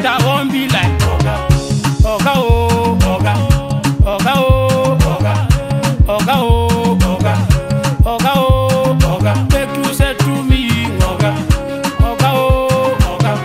but I won't be like Oga. Oga oh, Oga. Oga oh, Oga. Oga oh, Oga. Oga oh, Oga. Make you say to me, Oga. Oga oh, Oga.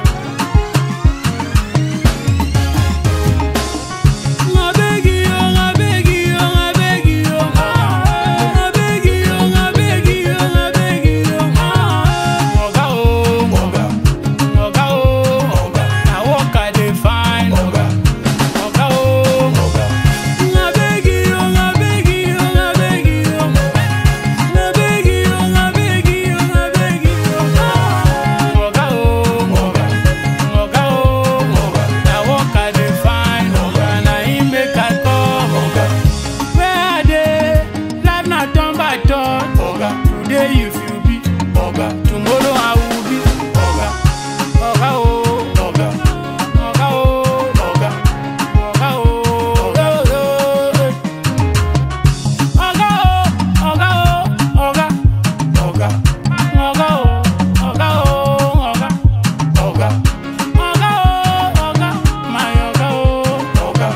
I beg you, I beg you, I beg you, I beg you, I beg you, I beg you. Oga oh, Oga. Oga oh, Oga. Na work I dey find. Oga. Oga oh, Oga. I beg you, I beg you, I beg you. I beg you, I beg you, I beg you. Oga oh, Oga. Oga oh, Oga. Na work I dey find. Oga. Na him make I come. Oga. Where I dey, life na turn by turn. Oga. Today you fit be. Oga. Tomorrow I will be. Oga. Oga oh, Oga. Oga oh, Oga. Oga oh, Oga oh. Oga oh, Oga oh, Oga. Oga. Oga oh, Oga oh, Oga. Oga. Oga oh, Oga. My Oga oh, Oga.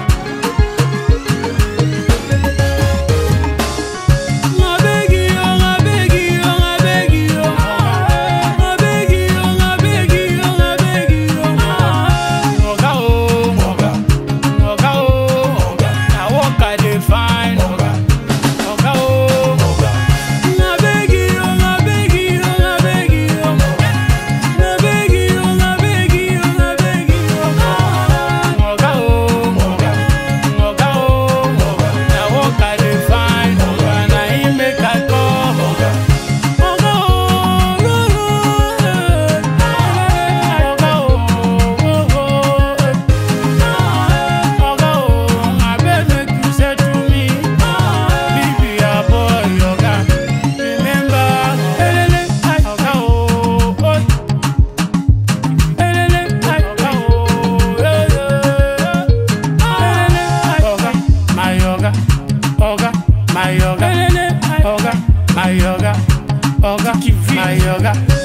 I beg you, I beg you, I beg you. I beg you, I beg you, I beg you. Oga oh, Oga. Oga oh, Oga. Na work I dey find. Oga. Oga oh, Oga. I beg you, I beg you, I beg you. I beg you, I beg you, I beg you. Oga oh, Oga. Oga oh, Oga. Na work I dey find. Oga. Na him make I come. Oga. Oga oh, oh, oh, eh. Oga oh, oh, oh, eh. Oga oh, abeg make you say to me, be your boy, Oga. Remember, elele, ay, Oga oh, oh. Elele, ay, Oga oh, eh, eh. Elele, ay, Oga, my Oga, Oga, my Oga. Elele, ay, Oga, my Oga, Oga, my Oga.